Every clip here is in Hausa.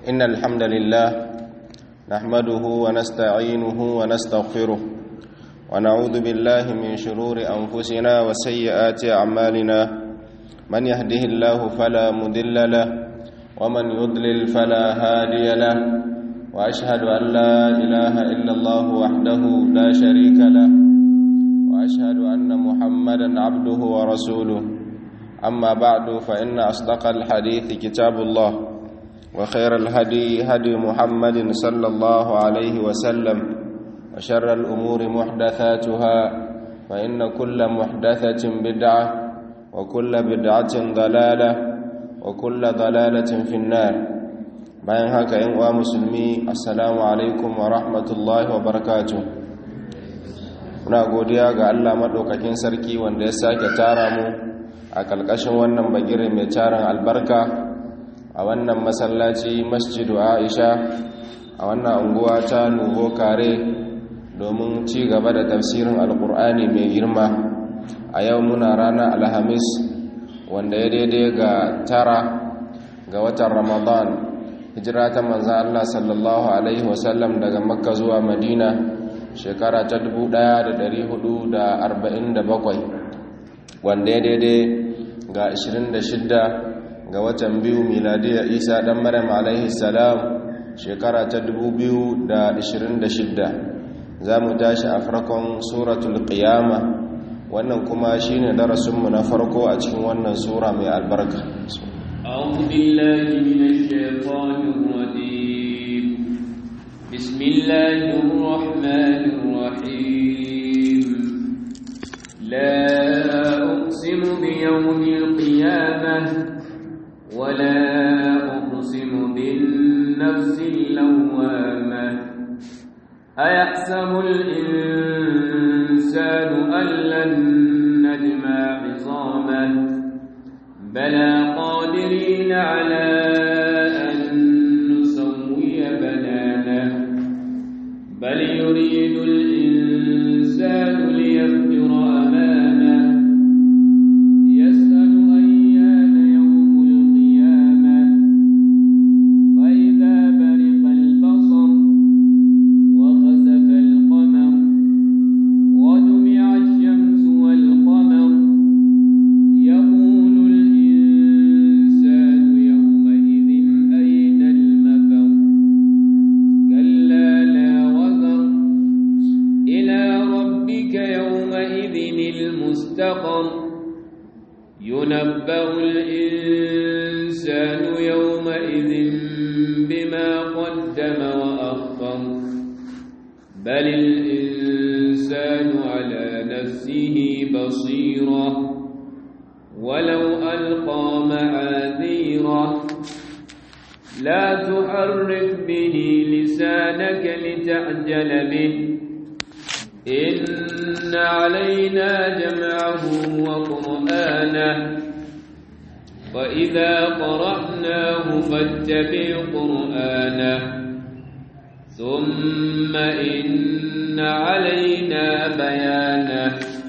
إن الحمد لله نحمده ونستعينه ونستغفره ونعوذ بالله من شرور أنفسنا وسيئات أعمالنا من يهده الله فلا مضل له ومن يضلل فلا هادي له وأشهد أن لا إله إلا الله وحده لا شريك له وأشهد أن محمدا عبده ورسوله أما بعد فإن أصدق الحديث كتاب الله وخير الهدي هدي محمد صلى الله عليه وسلم وشر الأمور محدثاتها فإن كل محدثة بدعة وكل بدعة ضلالة وكل ضلالة في النار bayan haka yan uwa musulmi assalamu alaikum wa rahmatullahi wa barakatuh muna godiya ga Allah madaukakin sarki wanda ya sake tara mu a kalkashin wannan bagire mai tarin albarka a wannan masallaci masjidu Aisha a wannan unguwa ta Nuvo Kare domin ci gaba da tafsirin alkur'ani mai girma a yau muna ranar alhamis wanda ya daidai ga tara ga watan ramadan hijira ta manzan Allah sallallahu Alaihi wasallam daga makka zuwa madina shekara ta 1447 wanda ya daidai ga 26 ga watan biyu miladiya isa dan maryam alaihi salam shekara ta 2026 za mu tashi a farkon suratul qiyama wannan kuma shine darasinmu na farko a cikin wannan sura mai albarka أعوذ بالله من الشيطان الرجيم بسم الله الرحمن الرحيم لا أقسم بيوم القيامة ولا أقسم بالنفس اللوامة أيحسب الإنسان أن لن نجمع عظامه بلى قادرين على أن نسوي بنانه بل يريد الإنسان ليفجر أمامه يسأل أيان يوم القيامة فإذا برق البصر وخسف القمر وجمع الشمس والقمر يقول الإنسان يومئذ أين المفر كلا لا وزر إلى ربك يومئذ المستقر ينبأ الإنسان يومئذ بما قدم وأخر بل الإنسان على نفسه بصيرة ولو ألقى معاذيره لا تحرك به لسانك لتعجل به إن علينا جمعه وقرآنه وإذا قرأناه فاتبع قرآنه ثم إن علينا بيانه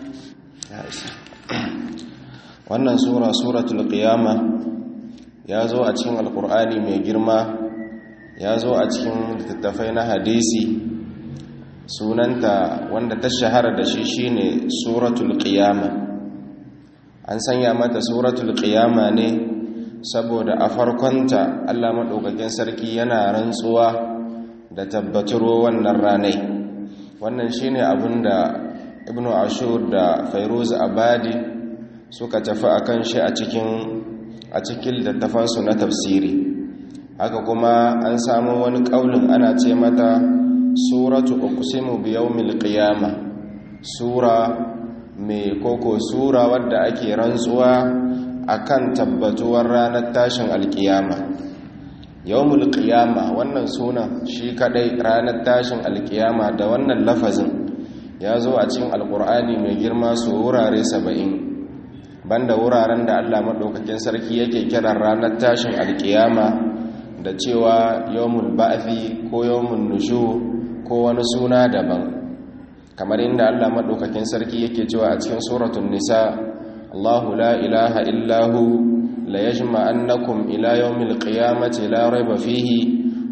wannan sura suratul qiyama ya zo a cikin alkur'ani mai girma ya zo a cikin littattafai na hadisi sunanta wanda ta shahara da shi shine suratul qiyama an sanya mata suratul qiyama ne saboda a farkonta Allah madaukakin sarki yana rantsuwa da tabbaturo wannan ranai wannan shine abinda ibnu ashur da fairuz abadi suka tafi akan shi a cikin a cikin littattafansu na tafsiri haka kuma an samu wani kaulin ana ce mata suratu uqsimu bi yawmil qiyama sura mai koko sura wadda ake rantsuwa akan tabbatuwar ranar tashin alkiyama yawmul qiyama wannan sunan shi kadai ranar tashin alkiyama da wannan lafazin ya zo a cikin alkur'ani mai girma su wurare saba'in banda wuraren da Allah maɗaukakin sarki yake kiran ranar tashin alkiyama da cewa yawmul ba'thi ko yawmun nushu ko wani suna daban kamar inda Allah maɗaukakin sarki yake cewa a cikin suratul nisa Allahu la ilaha illahu la yajma'annakum ila yawmil qiyamati la rayba fihi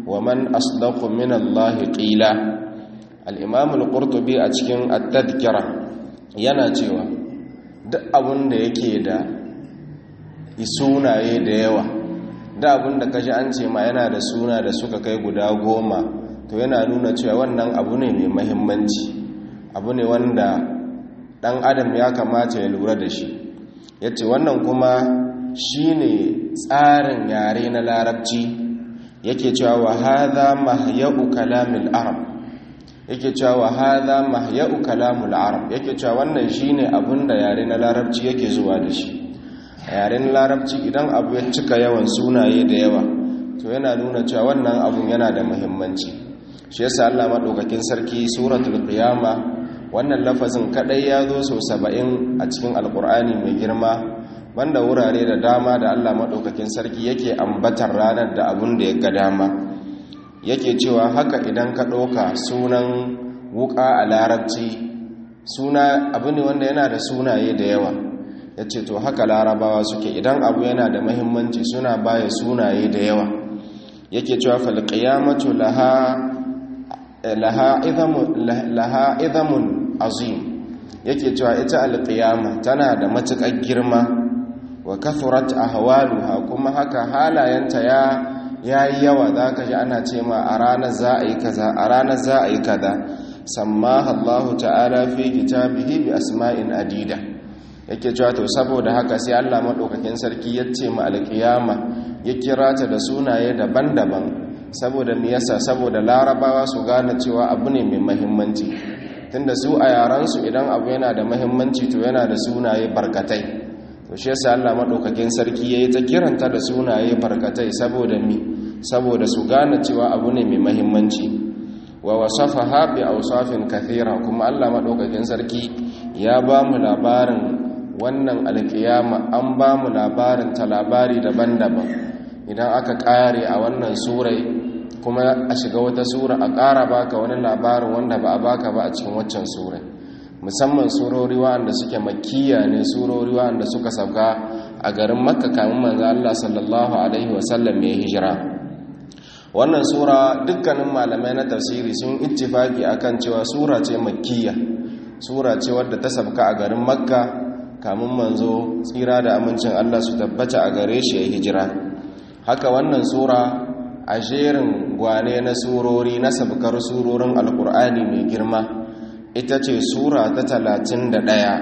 wa man asdaqu min Allah qila al-imam al-qurtubi a cikin at-tadhkira yana cewa duk abun da yake da sunaye da yawa da abun da kaji an ce ma yana da suna da suka kai guda goma to yana nuna cewa wannan abu ne mai mahimmanci abu ne wanda dan adam ya kamata ya lura da shi yace wannan kuma shine tsarin yare na larabci yake cewa wa hadha mahya'u kalamil arab yake cewa wa hadha mahya'u kalamul arab yake cewa wannan shine abinda yare na larabci yake zuwa da shi yaren larabci idan abu ya cika yawan sunaye da yawa to yana nuna cewa wannan abun yana da muhimmanci shi yasa Allah madaukakin sarki suratul qiyama wannan lafazin kadai ya zo so 70 a cikin alqur'ani mai girma banda wurare da dama da Allah madaukakin sarki yake ambatar ranar da abun da ya ga dama yake cewa haka idan ka ɗauka sunan wuka a larabci suna abu ne wanda yana da sunaye da yawa ya ce to haka larabawa suke idan abu yana da mahimmanci suna baya sunaye da yawa yake cewa falƙiyamatu laha izamun azim yake cewa ita alƙiyama tana da matuƙar girma wa kathurat ahwaluha kuma haka halayenta ya yayi yawa zaka ji ana ce ma a ranar za a yi kaza a ranar za a yi kaza sammaha Allah ta'ala fi kitabihi bi asma'in adida yake cewa to saboda haka sai Allah madaukakin sarki ya ce ma alƙiyama ya kira ta da sunaye daban-daban saboda me yasa saboda larabawa su gane cewa abu ne mai muhimmanci tunda su a yaran su idan abu yana da muhimmanci to yana da sunaye barkatai to shi yasa Allah madaukakin sarki yayi ta kiranta da sunaye barkatai saboda mi saboda su gane cewa abu ne mai muhimmanci wa wasafaha bi awsafin kathira kuma Allah madaukakin sarki ya ba mu labarin wannan alkiyama an ba mu labarin ta labari daban-daban idan aka kare a wannan surai kuma a shiga wata sura a ƙara baka wani labarin wanda ba a baka ba a cikin waccan surai musamman surori wanda suke makkiya ne surori wanda suka sauka a garin makka kamun manzo Allah sallallahu alaihi wasallam ya hijira wannan sura dukkanin malamai na tafsiri sun ittifaki akan cewa sura ce makkiya sura ce wadda ta sauka a garin makka kamun manzo tsira da amincin Allah su tabbata a gare shi ya hijira haka wannan sura a jerin gwane na surori na sabkar surorin alkur'ani mai girma ita ce sura ta talatin da ɗaya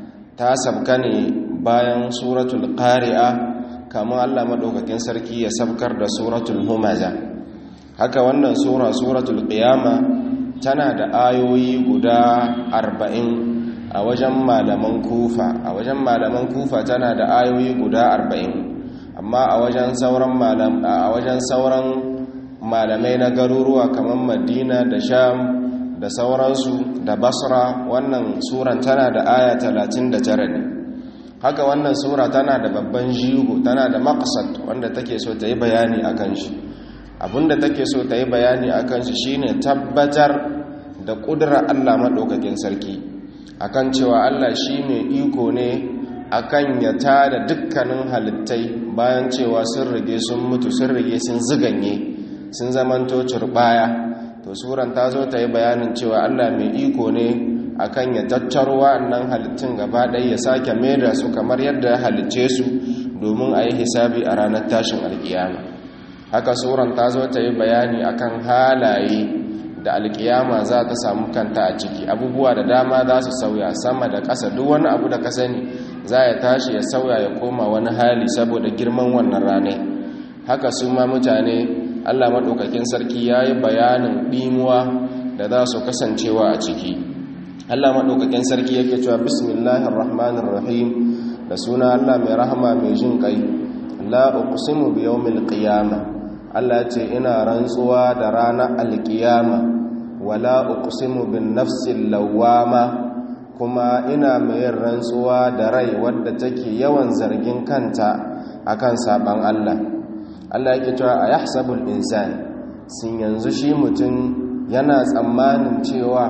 ta sabka ne bayan suratul ƙari'a kamun allah maɗaukakin sarki ya sabkar da suratul humaza haka wannan sura suratul ƙiyama tana da ayoyi guda arba'in a wajen malaman kufa a wajen malaman kufa tana da ayoyi guda arba'in amma a wajen sauran a wajen sauran malamai na garuruwa kamar madina da sham da sauransu da basra wannan suran tana da aya 39 ne haka wannan sura tana da babban jigo tana da maqsad wanda take so ta yi bayani akan shi abinda take so ta yi bayani akan shi shine tabbatar da kudura Allah madaukakin sarki akan cewa Allah shi mai iko ne akan ya tada dukkanin halittai bayan cewa sun rige sun mutu sun rige sun ziganye sun zamanto curbaya to suran ta zo ta yi bayanin cewa allah mai iko ne akan ya tattaro wa'annan halittun gaba ɗaya ya sake maida su kamar yadda ya halicce su domin a yi hisabi a ranar tashin alkiyama haka suran ta zo ta yi bayani akan halaye da alkiyama za ta samu kanta a ciki abubuwa da dama za su sauya sama da ƙasa duk wani abu da ka sani za ya tashi ya sauya ya koma wani hali saboda girman wannan ranai haka su ma mutane allah maɗaukakin sarki ya yi bayanin ɗimuwa da za su kasancewa a ciki allah maɗaukakin sarki yake cewa bismillahir rahmanir rahim da suna allah mai rahama mai jin ƙai la uqsimu bi yawmil qiyamah allah ce ina rantsuwa da ranar alƙiyama wala uqsimu bin nafsil lawwama kuma ina mai rantsuwa da rai wadda take yawan zargin kanta akan saban Allah Allah yake cewa a yahsabul insan sun yanzu shi mutum yana tsammanin cewa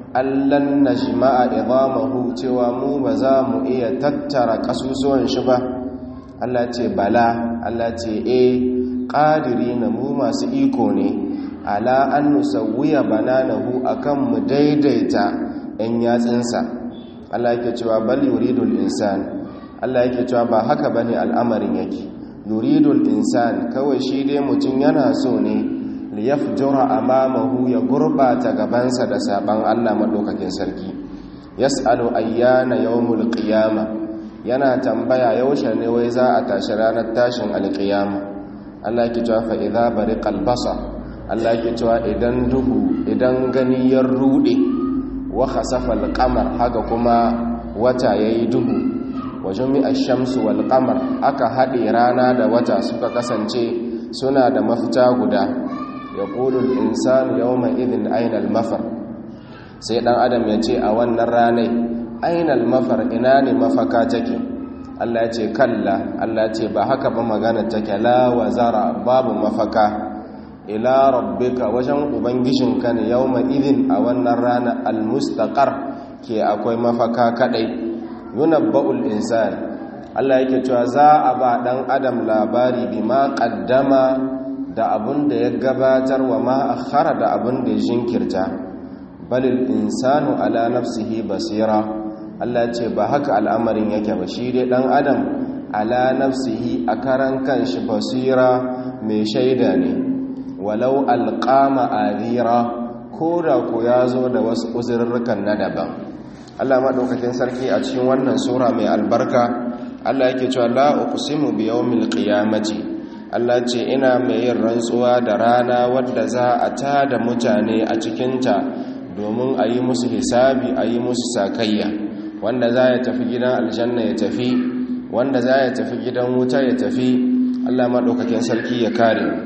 allan najma'a idamahu cewa mu ba za mu iya tattara kasusuwan shi ba Allah ce bala Allah ce eh ƙadiri na mu masu iko ne ala an nusawwiya bananahu akan mu daidaita ɗan yatsinsa Allah yake cewa bal yuridul insan Allah yake cewa ba haka bane al'amarin yake yuridul insan kawai shi dai mutum yana so ne liyafjura amamahu ya gurbata gabansa da saban Allah madaukakin sarki yas'alu ayyana yawmul qiyama yana tambaya yaushe ne wai za a tashi ranar tashin alqiyama Allah yake cewa fa idza bariqal basar Allah yake cewa idan duhu idan gani ya rude wa khasafa al-qamar haka kuma wata yayi duhu wa jumi'a ash-shamsu wal qamar aka hade rana da wata suka kasance suna da mafita guda yaqulu al-insanu yawma idhin ayna al-mafar sai dan adam ya ce a wannan ranai ayna al-mafar ina ne mafaka take Allah ya ce kalla Allah ya ce ba haka ba magana take la wazara babu mafaka ila rabbika wajen ubangijinka ne yawma idin a wannan rana almustaqar ke akwai mafaka kadai yunabba'ul insan Allah yake cewa za a ba dan adam labari bima qaddama da abun da ya gabatar wa ma akhara da abun da ya jinkirta balil insanu ala nafsihi basira Allah ce ba haka al'amarin yake ba shi dai dan adam ala nafsihi a karan kanshi basira mai shaida ne walau alƙama adira ko da ku ya zo da wasu uzurrukan na daban Allah maɗaukakin sarki a cikin wannan sura mai albarka Allah yake cewa la uqsimu bi yawmil qiyamati Allah ce ina mai yin rantsuwa da rana wadda za a tada mutane a cikinta domin a yi musu hisabi a yi musu sakayya wanda za ya tafi gidan aljanna ya tafi wanda za ya tafi gidan wuta ya tafi Allah maɗaukakin sarki ya kare mu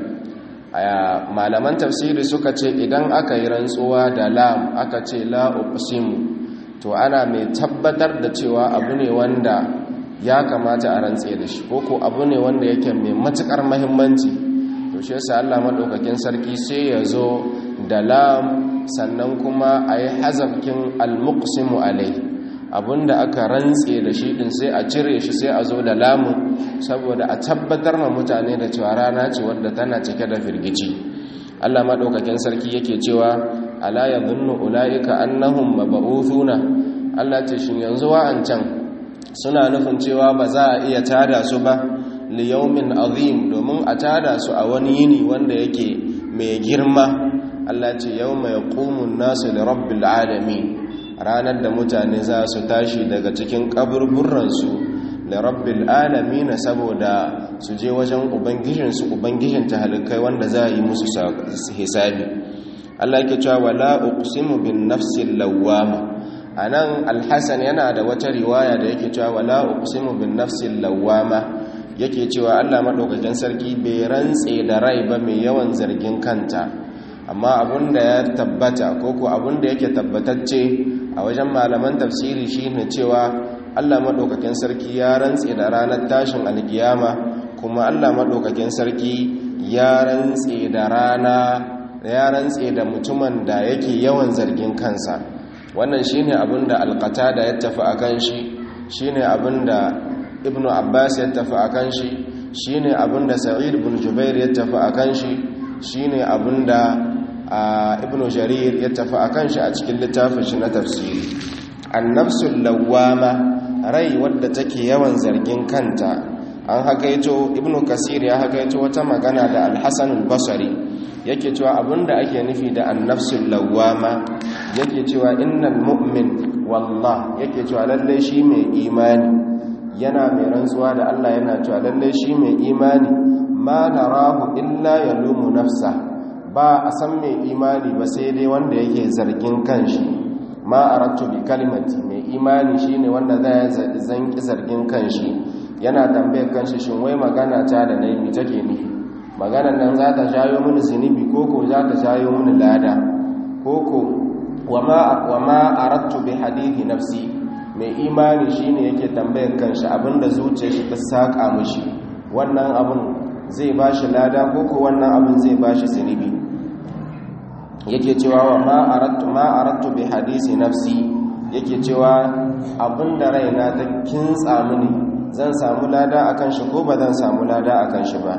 aya malaman tafsiri suka ce idan aka yi rantsuwa da lam aka ce la uqsimu to ana mai tabbatar da cewa abu ne wanda ya kamata a rantse da shi ko ko abu ne wanda yake mai matukar muhimmanci to shi yasa Allah madaukakin sarki sai ya zo da lam sannan kuma a yi hazafkin al-muqsimu alai abinda aka rantse da shi din sai a cire shi sai a zo da lamun saboda a tabbatar ma mutane da cewa rana ce wadda tana cike da firgici Allah madaukakin sarki yake cewa ala yadhunnu ulaika annahum mab'uthuna Allah ce shin yanzu wa'ancan suna nufin cewa ba za a iya tada su ba li yawmin azim domin a tada su a wani yini wanda yake mai girma Allah ce yawma yaqumu an-nasu li rabbil alamin ranar da mutane za su tashi daga cikin kaburburansu da rabbil alamin saboda su je wajen ubangijinsu ubangijin halittai wanda za a yi musu hisabi Allah yake cewa wala uqsimu bin nafsil lawwama anan alhasan yana da wata riwaya da yake cewa wala uqsimu bin nafsil lawwama yake cewa Allah madaukakin sarki bai rantse da rai ba mai yawan zargin kanta amma abunda ya tabbata ko ko abunda yake tabbatacce a wajen malaman tafsiri shine cewa Allah madaukakin sarki ya rantse da ranar tashin alkiyama kuma Allah madaukakin sarki ya rantse da rana ya rantse da mutumin da yake yawan zargin kansa wannan shine abinda alqatada ya tafi akan shi shine abinda ibnu abbas ya tafi akan shi shine abinda sa'id ibn jubair ya tafi akan shi shine abinda ibnu jarir ya tafi akan shi a cikin littafin shi na tafsiri annafsul lawwama rai wadda take yawan zargin kanta an hakaito ibnu kasir ya hakaito wata magana da al-hasan al-basri yake cewa abinda ake nufi da annafsul lawwama yake cewa innal mu'min wallah yake cewa lalle shi mai imani yana mai rantsuwa da Allah yana cewa lalle shi mai imani ma narahu illa yalumu nafsa ba a san mai imani ba sai dai wanda yake zargin kanshi ma arattu bi kalimati mai imani shine wanda zai zanki zargin kanshi yana tambayar kanshi shin wai magana ta da nayi mi take nufi maganar nan za ta shayo mini zunubi koko za ta shayo mini lada koko wa ma arattu bi hadithi nafsi mai imani shine yake tambayar kanshi abinda zuciyar shi ta saka mishi wannan abin zai bashi lada koko wannan abin zai bashi zunubi yake cewa wa ma arattu ma arattu bi hadisi nafsi yake cewa abinda raina ta kintsa mini zan samu lada akan shi ko ba zan samu lada akan shi ba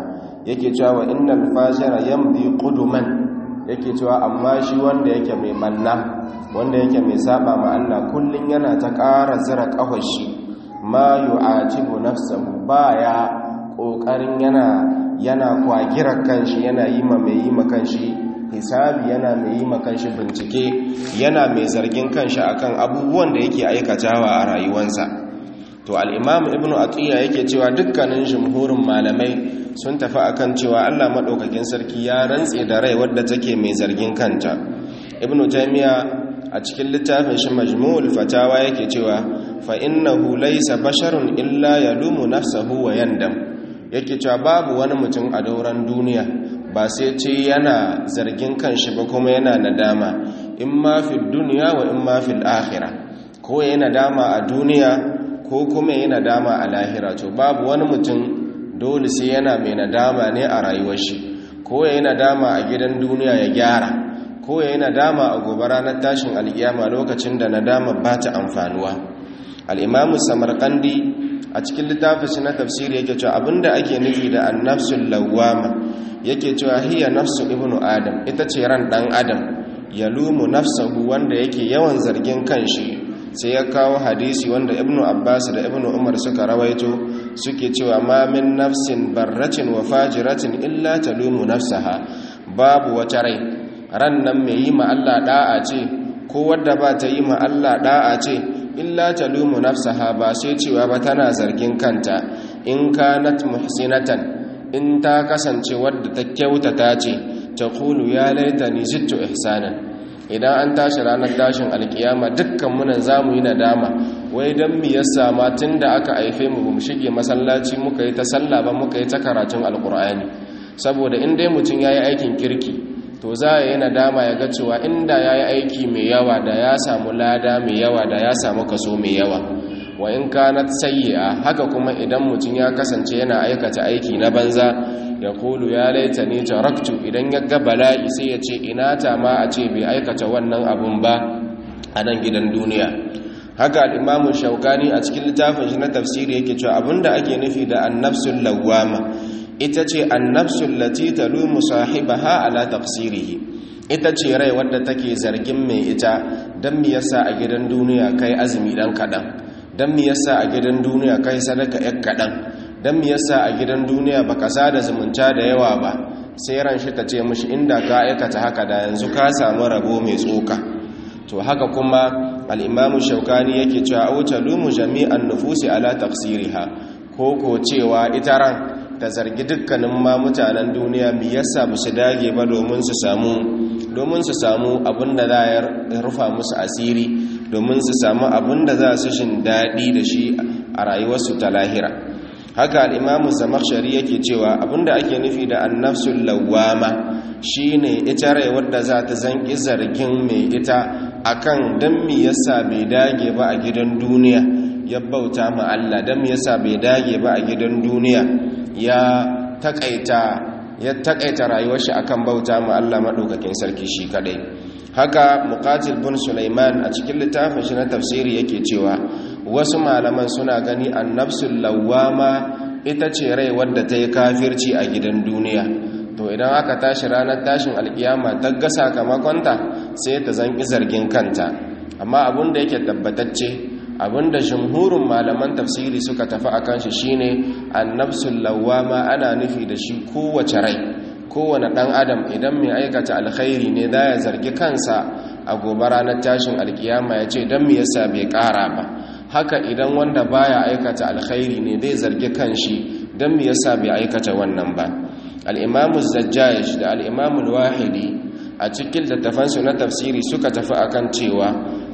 yake cewa wa innal fajira yamdi quduman yake cewa amma shi wanda yake mai manna wanda yake mai saba ma Allah kullun yana ta ƙara zira ƙafashi ma yu'atibu nafsahu baya kokarin yana yana kwagira kanshi yana yi ma mai yi ma kanshi hisabi yana mai yi ma kanshi bincike yana mai zargin kanshi akan abubuwan da yake aikatawa a rayuwarsa to al-imam ibnu atiya yake cewa dukkanin jumhurin malamai sun tafi akan cewa Allah madaukakin sarki ya rantse da rai wadda take mai zargin kanta ibnu taymiya a cikin littafin shi majmu'ul fatawa yake cewa fa innahu laysa basharun illa yalumu nafsahu wa yandam yake cewa babu wani mutum a dauran duniya ba sai ce yana zargin kanshi ba kuma yana nadama in ma fi duniya wa in ma fi akhirah ko yana nadama a duniya ko kuma yana nadama a lahira to babu wani mutum dole sai yana mai nadama ne a rayuwar shi ko yana nadama a gidan duniya ya gyara ko ya yi nadama a gobe ranar tashin alkiyama lokacin da nadama ba ta amfanuwa al'imamu samarkandi a cikin littafin shi na tafsiri yake cewa abinda ake nufi da annafsul lawama yake cewa hiya nafsu ibnu adam ita ce ran dan adam ya lumu nafsahu wanda yake yawan zargin kanshi sai ya kawo hadisi wanda ibnu abbas da ibnu umar suka rawaito suke cewa ma min nafsin barratin wa fajiratin illa talumu nafsaha babu wata rai ran nan mai yi ma Allah da'a ce ko wadda ba ta yi ma Allah da'a ce illa talumu nafsaha ba sai cewa ba tana zargin kanta in kanat muhsinatan in ta kasance wadda ta kyautata ce ta kulu ya laitani zittu ihsanan idan an tashi ranar tashin alkiyama dukkan munan zamu yi nadama wai dan mi yasa ma tunda aka haife mu bamu shige masallaci muka yi ta sallah ba muka yi ta karatun alqur'ani saboda in dai mutun yayi aikin kirki to za a yi nadama ya ga cewa inda ya yi aiki mai yawa da ya samu lada mai yawa da ya samu kaso mai yawa wa in kanat sayyi'a haka kuma idan mutum ya kasance yana aikata aiki na banza ya kulu ya laita ni taraktu idan ya ga bala'i sai ya ce ina ta ma a ce bai aikata wannan abun ba a nan gidan duniya haka al-imamu shaukani a cikin littafin shi na tafsiri yake cewa abinda ake nufi da annafsul lawwama ita ce annafsul lati talumu sahibaha ala tafsirihi ita ce rai wadda take zargin mai ita dan me yasa a gidan duniya kai azumi dan kadan dan me yasa a gidan duniya kai sadaka yak kadan dan me yasa a gidan duniya baka sada zumunta da yawa ba sai ran shi ta ce mishi inda ka aikata haka da yanzu ka samu rabo mai tsoka to haka kuma al-imamu shaukani yake cewa au talumu jami'an nufusi ala tafsiriha ko ko cewa ita ran ta zargi dukkanin ma mutanen duniya mi yasa ba su dage ba domin su samu domin su samu abinda za ya rufa musu asiri domin su samu abinda za su shin daɗi da shi a rayuwarsu ta lahira haka al'imamu zamakshari yake cewa abinda ake nufi da annafsul lawama shine ita rai wadda za ta zanki zargin mai ita akan dan mi yasa bai dage ba a gidan duniya ya bauta ma Allah dan mi yasa bai dage ba a gidan duniya ya takaita ya takaita rayuwar shi akan bauta ma Allah madaukakin sarki shi kadai haka muqatil bin sulaiman a cikin littafin shi na tafsiri yake cewa wasu malaman suna gani annafsul lawama ita ce rai wadda ta yi kafirci a gidan duniya to idan aka tashi ranar tashin alkiyama ta ga sakamakonta sai ta zanki zargin kanta amma abin da yake tabbatacce abinda jumhurin malaman tafsiri suka tafi akan shi shine annafsul lawama ana nufi da shi kowace rai kowane dan adam idan mai aikata alkhairi ne da ya zargi kansa a gobe ranar tashin alkiyama ya ce don me yasa bai kara ba haka idan wanda baya aikata alkhairi ne zai zargi kanshi don me yasa bai aikata wannan ba al-imamu zajjaj da al-imamu wahidi a cikin littafansu na tafsiri suka tafi akan cewa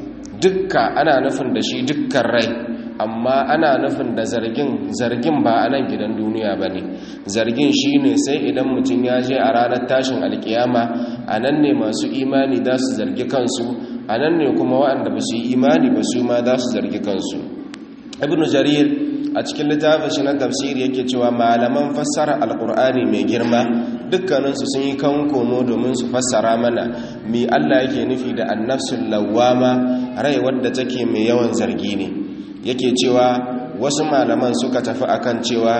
dukka ana nufin da shi dukkan rai amma ana nufin da zargin zargin ba a nan gidan duniya ba ne zargin shi ne sai idan mutum ya je a ranar tashin alkiyama a nan ne masu imani za su zargi kansu a nan ne kuma waɗanda ba su yi imani ba su ma za su zargi kansu ibn jarir a cikin littafin shi na tafsiri yake cewa malaman fassara alkur'ani mai girma dukkaninsu sun yi kan komo domin su fassara mana mi allah yake nufi da annafsul lawama rai wadda take mai yawan zargi ne yake cewa wasu malaman suka tafi akan cewa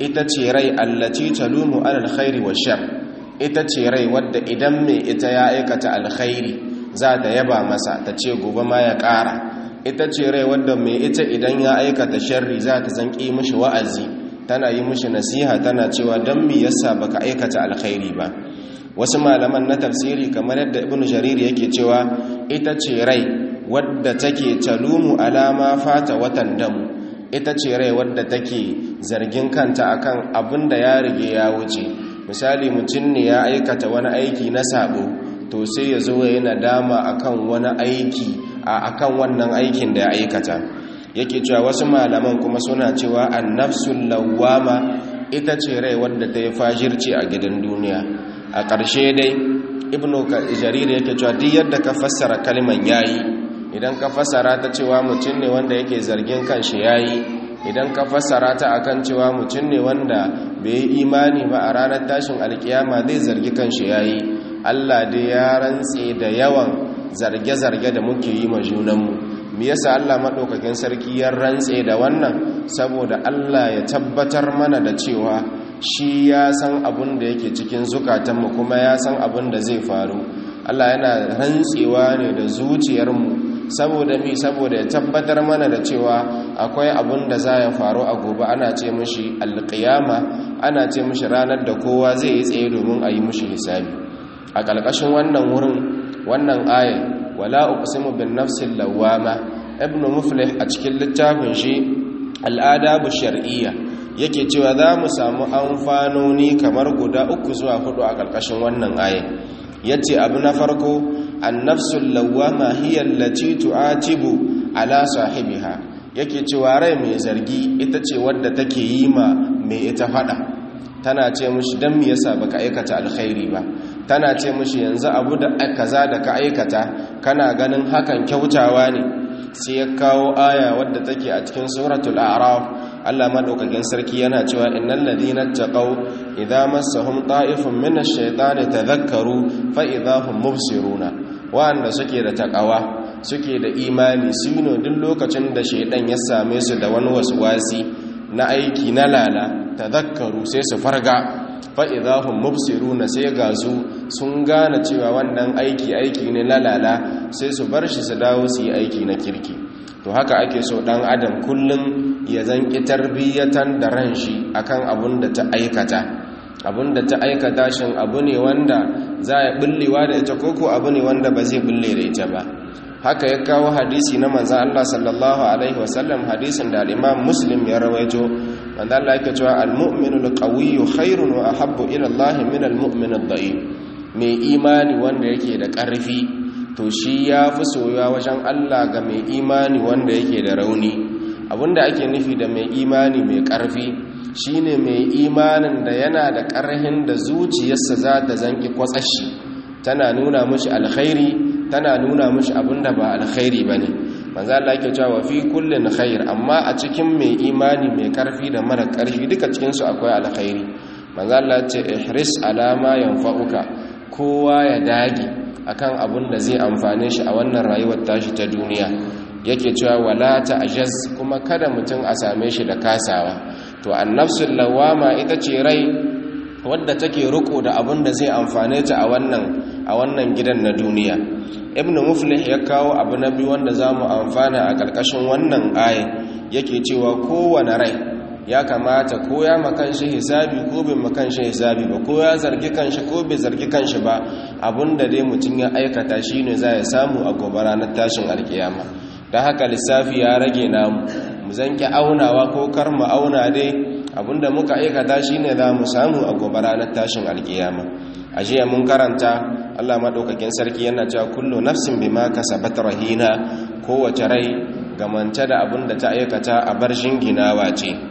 ita ce rai allati talumu alal khairi wa shar ita ce rai wadda idan mai ita ya aikata alkhairi za ta yaba masa ta ce gobe ma ya ƙara ita ce rai wadda mai ita idan ya aikata sharri za ta zanki mishi wa'azi tana yi mishi nasiha tana cewa don me yasa baka aikata alkhairi ba wasu malaman na tafsiri kamar yadda ibnu jarir yake cewa ita ce rai wadda take talumu alama fata watan damu ita ce rai wadda take zargin kanta akan abin da ya rige ya wuce misali mutum ne ya aikata wani aiki na sabo to sai ya zo yana dama akan wani aiki a akan wannan aikin da ya aikata yake cewa wasu malaman kuma suna cewa annafsul lawwama ita ce rai wadda ta yi fajirci a gidan duniya a ƙarshe dai ibnu jarir yake cewa duk yadda ka fassara kalman yayi idan ka fassara ta cewa mutum ne wanda yake zargin kanshi yayi idan ka fassara ta akan cewa mutum ne wanda bai yi imani ba a ranar tashin alkiyama zai zargi kanshi yayi Allah dai ya rantse da yawan zarge-zarge da muke yi ma junanmu me yasa Allah madaukakin sarki ya rantse da wannan saboda Allah ya tabbatar mana da cewa shi ya san abin da yake cikin zukatanmu kuma ya san abin da zai faru Allah yana rantsewa ne da zuciyarmu saboda mi saboda ya tabbatar mana da cewa akwai abin da za ya faru a gobe ana ce mishi alƙiyama ana ce mishi ranar da kowa zai yi tsaye domin a yi mishi hisabi a ƙarƙashin wannan wurin wannan ayin wala uqsimu bin nafsil lawama ibnu muflih a cikin littafin shi al'adabu shar'iyya yake cewa za mu samu amfanoni kamar guda uku zuwa hudu a ƙarƙashin wannan ayin yace abu na farko annafsul lawama hiya allati tu'atibu ala sahibiha yake cewa rai mai zargi ita ce wadda take yi ma mai ita fada tana ce mishi dan me yasa baka aikata alkhairi ba tana ce mishi yanzu abu da kaza da ka aikata kana ganin hakan kyautawa ne sai ya kawo aya wadda take a cikin suratul a'raf Allah madaukakin sarki yana cewa innal ladina taqaw idza massahum ta'ifun minash shaitani tadhakkaru fa idza hum mubsiruna wanda suke da takawa suke da imani sino duk lokacin da shaidan ya same su da wani waswasi na aiki na lala tadhakkaru sai su farga fa idza hum mubsiruna sai ga su sun gane cewa wannan aiki aiki ne na lala sai su bar shi su dawo su yi aiki na kirki to haka ake so dan adam kullum ya zanki tarbiyyatan da ran shi akan abun da ta aikata abun da ta aikata shin abu ne wanda za ya bullewa da ita koko abu ne wanda ba zai bulle da ita ba haka ya kawo hadisi na manzan Allah sallallahu alaihi wasallam hadisin da al-Imam Muslim ya rawaito manzan Allah yake cewa al-mu'minu al-qawiyyu khairun wa ahabbu ila Allah min al-mu'min ad-da'if mai imani wanda yake da ƙarfi to shi ya fi soyuwa wajen Allah ga mai imani wanda yake da rauni abinda ake nufi da mai imani mai ƙarfi shine mai imanin da yana da ƙarhin da zuciyarsa za ta zanki kwatsashi tana nuna mushi alkhairi tana nuna mushi abinda ba alkhairi bane manzo Allah yake cewa fi kullin khair amma a cikin mai imani mai ƙarfi da mara ƙarfi duka cikin su akwai alkhairi manzo Allah ya ce ihris ala ma yanfa'uka kowa ya dage akan abun da zai amfane shi a wannan rayuwar tashi ta duniya yake cewa wala ta'jaz kuma kada mutum a same shi da kasawa to annafsul lawama ita ce rai wadda take riko da abun da zai amfane ta a wannan a wannan gidan na duniya ibnu muflih ya kawo abu na biyu wanda zamu amfana a karkashin wannan ayin yake cewa kowane rai ya kamata ko ya makan shi hisabi ko bai makan shi hisabi ba ko ya zargi kanshi ko bai zargi kanshi ba abinda dai mutum ya aikata shine za ya samu a gobe ranar tashin alkiyama don haka lissafi ya rage namu mu zanki aunawa ko kar mu auna dai abinda muka aikata shine za mu samu a gobe ranar tashin alkiyama a jiya mun karanta Allah madaukakin sarki yana cewa kullu nafsin bima kasabat rahina kowace rai gamance da abinda ta aikata a bar shinginawa ce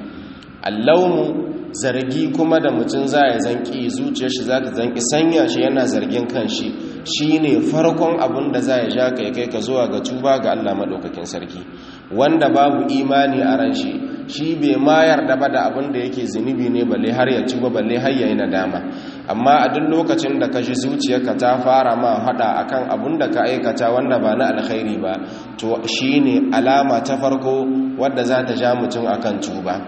allaumu zargi kuma da mutum za ya zanki zuciyar shi za ta zanki sanya shi yana zargin kanshi shine farkon abin da za ya ja ka kai ka zuwa ga tuba ga Allah madaukakin sarki wanda babu imani a ran shi shi bai ma yarda ba da abin da yake zunubi ne balle har ya tuba balle har ya yi nadama amma a duk lokacin da ka ji zuciyarka ta fara ma hada akan abin da ka aikata wanda ba na alkhairi ba to shine alama ta farko wadda za ta ja mutum akan tuba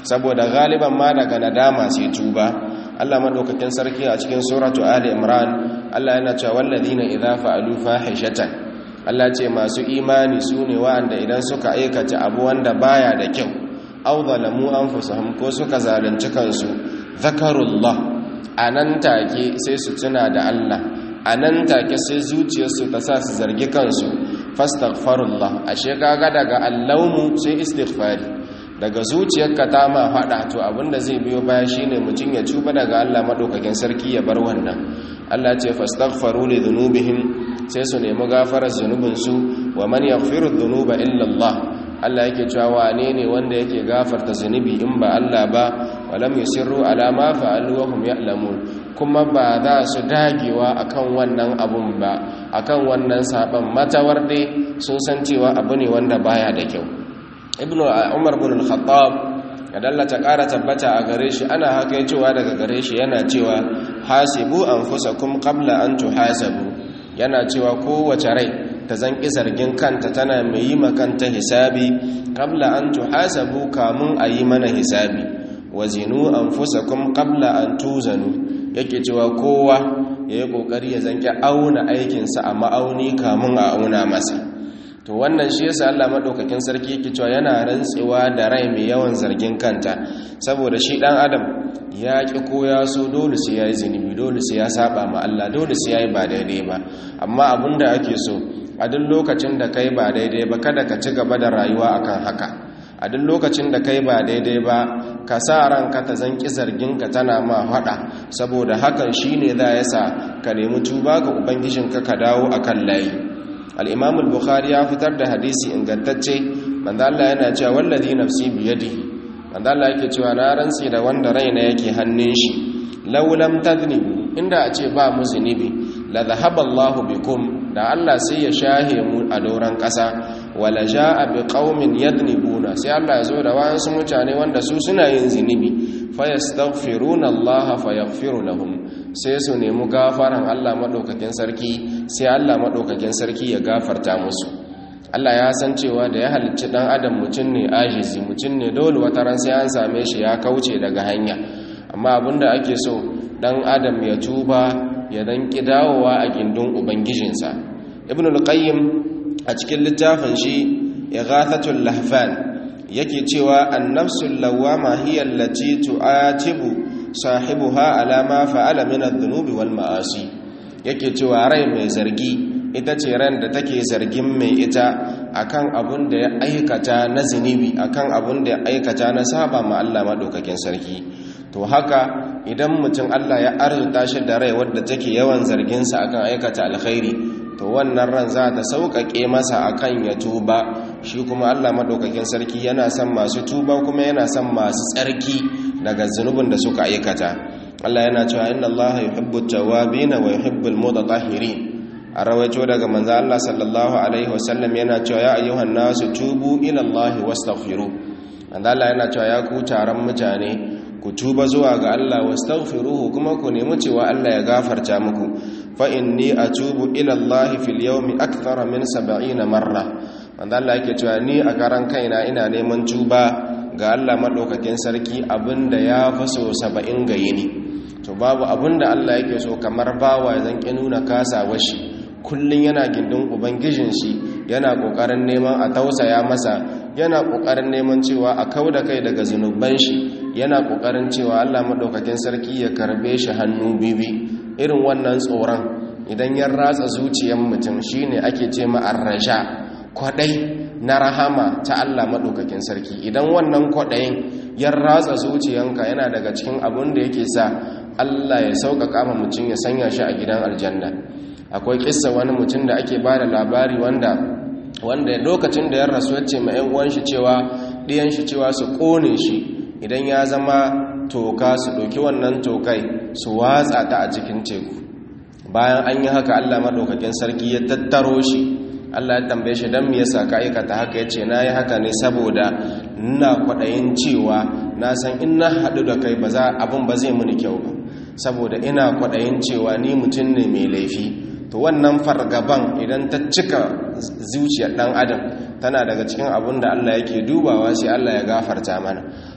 saboda galiban ma daga nadama sai tuba Allah madaukakin sarki a cikin suratu ali imran Allah yana cewa walladina idza fa'alu fahishatan Allah ce masu imani sune wanda idan suka aikata abu wanda baya da kyau aw zalamu anfusahum ko suka zalunci kansu zakarullah anan take sai su tuna da Allah anan take sai zuciyarsu ta sa su zargi kansu fastaghfirullah ashe kaga daga allaumu sai istighfari daga zuciyarka ta ma fada to abinda zai biyo baya shine mutum ya tuba daga Allah madaukakin sarki ya bar wannan Allah ce fastaghfaru li dhunubihim sai su nemi gafarar zunubinsu wa man yaghfiru dhunuba illa Allah Allah yake cewa wane ne wanda yake gafarta zunubi in ba Allah ba walam yusirru ala ma fa'alu wa hum ya'lamun kuma ba za su dagewa akan wannan abun ba akan wannan saban matawar dai sun san cewa abu ne wanda baya da kyau ibnu umar bin al-khattab ya dallata ƙara tabbata a gare shi ana haka cewa daga gare shi yana cewa hasibu anfusakum qabla an tuhasabu yana cewa kowace rai ta zanki zargin kanta tana mai yi makanta hisabi qabla an tuhasabu kamun a yi mana hisabi wazinu anfusakum qabla an tuzanu yake cewa kowa ya yi kokari ya zanki auna aikinsa a ma'auni kamun a auna masa to wannan shi yasa Allah madaukakin sarki yake cewa yana rantsewa da rai mai yawan zargin kanta saboda shi dan adam ya ki ko ya so dole sai yayi zinubi dole sai ya saba ma Allah dole sai yayi ba daidai ba amma abinda ake so a duk lokacin da kai ba daidai ba kada ka ci gaba da rayuwa akan haka a duk lokacin da kai ba daidai ba ka sa ranka ta zanki zargin ka tana ma hada saboda hakan shine za ya sa ka nemi tuba ga ubangijinka ka dawo akan layi al-imam al-bukhari ya fitar da hadisi ingantacce manzo Allah yana cewa wallazi nafsi biyadihi manzo Allah yake cewa na rantsi da wanda raina yake hannun shi law lam tadnibu inda a ce ba mu zunubi la dhahaba Allahu bikum da Allah sai ya shahe mu a doran kasa wala jaa bi qaumin yadnibuna sai Allah ya zo da wayansu mutane wanda su suna yin zunubi fayastaghfiruna Allah fayaghfiru lahum sai su nemi gafaran Allah madaukakin sarki sai Allah madaukakin sarki ya gafarta musu Allah ya san cewa da ya halicci dan adam mutum ne ajizi mutum ne dole wata ran sai an same shi ya kauce daga hanya amma abinda ake so dan adam ya tuba ya dan kidawowa a gindin ubangijinsa ibn al-qayyim a cikin littafin shi ighathatul lahfan yake cewa an-nafsul lawwama hiya allati tu'atibu sahibuha ala ma fa'ala min adh-dhunubi wal ma'asi yake cewa rai mai zargi ita ce ran da take zargin mai ita akan abun da ya aikata na zinubi akan abun da ya aikata na saba ma Allah madaukakin sarki to haka idan mutum Allah ya arzuta shi da rai wadda take yawan zargin sa akan aikata alkhairi to wannan ran za ta sauƙaƙe masa akan ya tuba shi kuma Allah madaukakin sarki yana son masu tuba kuma yana son masu tsarki daga zunubin da suka aikata Allah yana cewa inna Allah yuhibbu at-tawwabin wa yuhibbu al-mutatahhirin a rawaito daga manzo Allah sallallahu alaihi wasallam yana cewa ya ayyuhan nasu tubu ila Allah wastaghfiru manzo Allah yana cewa ya ku taron mutane ku tuba zuwa ga Allah wastaghfiruhu kuma ku nemi cewa Allah ya gafarta muku fa inni atubu ila Allah fil yawmi akthara min 70 marra manzo Allah yake cewa ni a karan kaina ina neman tuba ga Allah madaukakin sarki abinda ya fi so 70 ga yini to babu abinda Allah yake so kamar bawa zan ki nuna kasawar shi kullum yana gindin ubangijin shi yana kokarin neman a tausaya masa yana kokarin neman cewa a kauda kai daga zunuban shi yana kokarin cewa Allah madaukakin sarki ya karbe shi hannu bibi irin wannan tsoron idan ya ratsa zuciyar mutum shine ake ce ma arraja kwadai na rahama ta Allah madaukakin sarki idan wannan kwadayin ya ratsa zuciyanka yana daga cikin abun da yake sa Allah ya sauƙaƙa ma mutum ya sanya shi a gidan aljanna akwai kissa wani mutum da ake ba da labari wanda wanda lokacin da ya rasu ya ce ma 'yan uwan shi cewa ɗiyan shi cewa su ƙone shi idan ya zama toka su ɗauki wannan tokai su watsa ta a cikin teku bayan an yi haka allah maɗaukakin sarki ya tattaro shi allah ya tambaye shi don me yasa ka aikata haka ya ce na yi haka ne saboda ina kwaɗayin cewa na san in na haɗu da kai abin ba zai muni kyau ba saboda ina kwaɗayin cewa ni mutum ne mai laifi to wannan fargaban idan ta cika zuciyar dan adam tana daga cikin abin da Allah yake dubawa sai Allah ya gafarta mana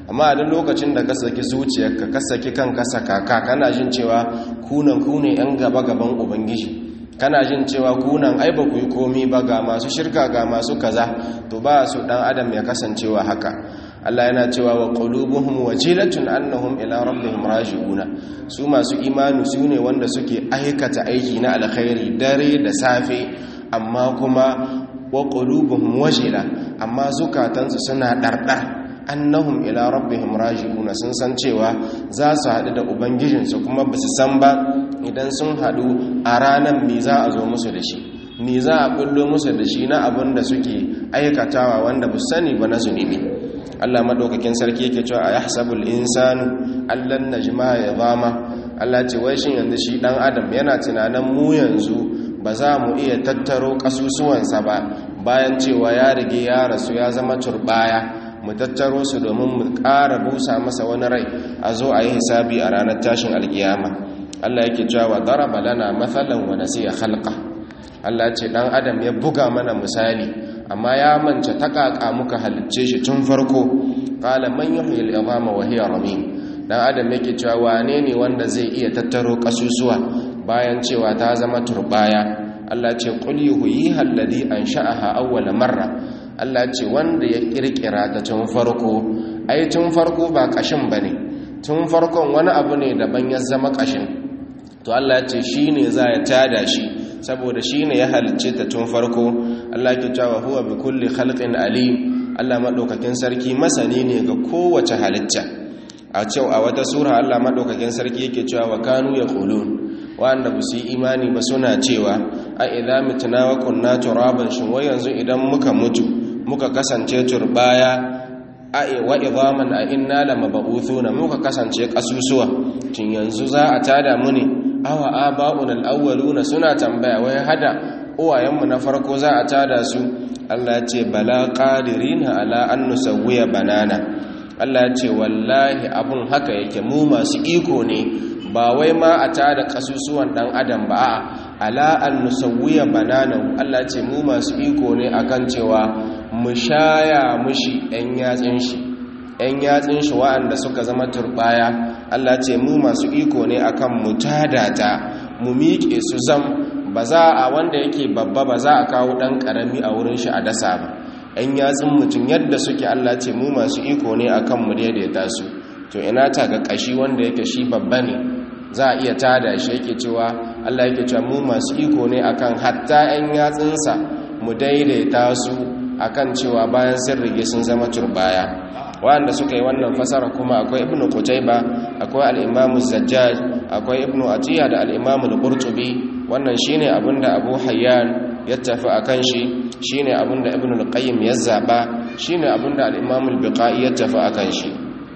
amma a duk lokacin da ka saki zuciyarka ka saki kanka sakaka kana jin cewa kunan ku ne yan gaba gaban ubangiji kana jin cewa kunan ai ba ku yi komi ba ga masu shirka ga masu kaza to ba su dan adam ya kasancewa haka Allah yana cewa wa qulubuhum wajilatun annahum ila rabbihim raji'una su masu imani su ne wanda suke aikata aiki na alkhairi dare da safe amma kuma wa qulubuhum wajila amma zukatansu suna dardar annahum ila rabbihim raji'una sun san cewa za su haɗu da ubangijinsu kuma ba su san ba idan sun haɗu a ranar me za a zo musu da shi me za a bullo musu da shi na abin da suke aikatawa wanda ba sani ba na zunubi Allah madaukakin sarki yake cewa a yahsabul insanu allan najma ya zama Allah ce wai shin yanzu shi dan adam yana tunanin mu yanzu ba za mu iya tattaro kasusuwansa ba bayan cewa ya rige ya rasu ya zama turbaya mu tattaro su domin mu ƙara busa masa wani rai a zo a yi hisabi a ranar tashin alkiyama Allah yake cewa daraba lana mathalan wa nasiya khalqa Allah ce dan adam ya buga mana misali amma ya mance takaka muka halicce shi tun farko qala man yuhyi al-idama wa hiya ramim dan adam yake cewa wane ne wanda zai iya tattaro kasusuwa bayan cewa ta zama turbaya Allah ce qul yuhyiha alladhi ansha'aha awwala marra Allah ce wanda ya kirkira ta tun farko ai tun farko ba kashin bane tun farkon wani abu ne daban ya zama kashin to Allah ce shine za ya tada shi saboda shine ya halicce ta tun farko Allah ke cewa huwa bi kulli khalqin alim Allah madaukakin sarki masani ne ga kowace halitta a cewa a wata sura Allah madaukakin sarki yake cewa wa kanu yaqulun wanda ba su yi imani ba suna cewa a idza mitna wa kunna turaban shin wai yanzu idan muka mutu muka kasance turbaya a wa idhaman a inna lamab'uthuna muka kasance kasusuwa tun yanzu za a tada mu ne awa aba'una al-awwaluna suna tambaya wai hada uwayenmu na farko za a tada su Allah ya ce bala qadirina ala an nusawwiya banana Allah ya ce wallahi abun haka yake mu masu iko ne ba wai ma a tada kasusuwan dan adam ba a ala an nusawwiya banana Allah ya ce mu masu iko ne akan cewa mu shaya mushi ɗan yatsin shi ‘yan yatsin shi wa'anda suka zama turbaya Allah ce mu masu iko ne akan mu tadata mu miƙe su zam ba za a wanda yake babba ba za a kawo ɗan ƙarami a wurin shi a dasa ba ‘yan yatsin mutum yadda suke Allah ce mu masu iko ne akan mu daidaita su to ina ta ga ƙashi wanda yake shi babba ne za a iya tada shi yake cewa Allah yake cewa mu masu iko ne akan hatta ‘yan yatsinsa mu daidaita su akan cewa bayan sun rige sun zama turbaya wanda suka yi wannan fasara kuma akwai ibnu qutayba akwai al-imam zajjaj akwai ibnu atiya da al-imam al-qurtubi wannan shine abinda abu hayyan ya tafi akan shi shine abinda ibnu al-qayyim ya zaba shine abinda al-imam al-biqai ya tafi akan shi